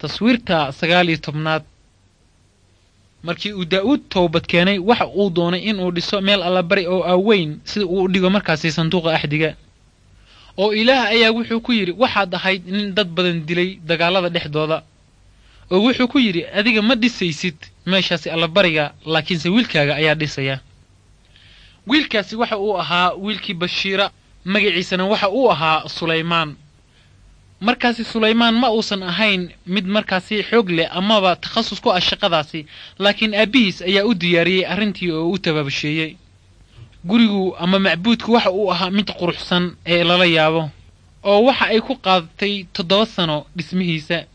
taswiirta sagaal iyo tobnaad markii uu daa'uud toobad keenay waxa uu doonay inuu dhiso meel allabari oo aaweyn sida uu u dhigo markaasi sanduuqa axdiga oo ilaah ayaa wuxuu ku yidhi waxaad ahayd nin dad badan dilay dagaalada dhexdooda oo wuxuu ku yidhi adiga ma dhisaysid meeshaasi allabariga laakiinse wiilkaaga ayaa dhisaya wiilkaasi waxa uu ahaa wiilkii bashiira magaciisana waxa uu ahaa sulaymaan markaasi sulaymaan ma uusan ahayn mid markaasi xoog leh amaba takhasus ku ah shaqadaasi laakiin aabbihiis ayaa u diyaariyey arrintii oo u tabaabasheeyey gurigu ama macbuudku waxa uu ahaa mid quruxsan ee lala yaabo oo waxa ay ku qaadatay toddoba sano dhismihiisa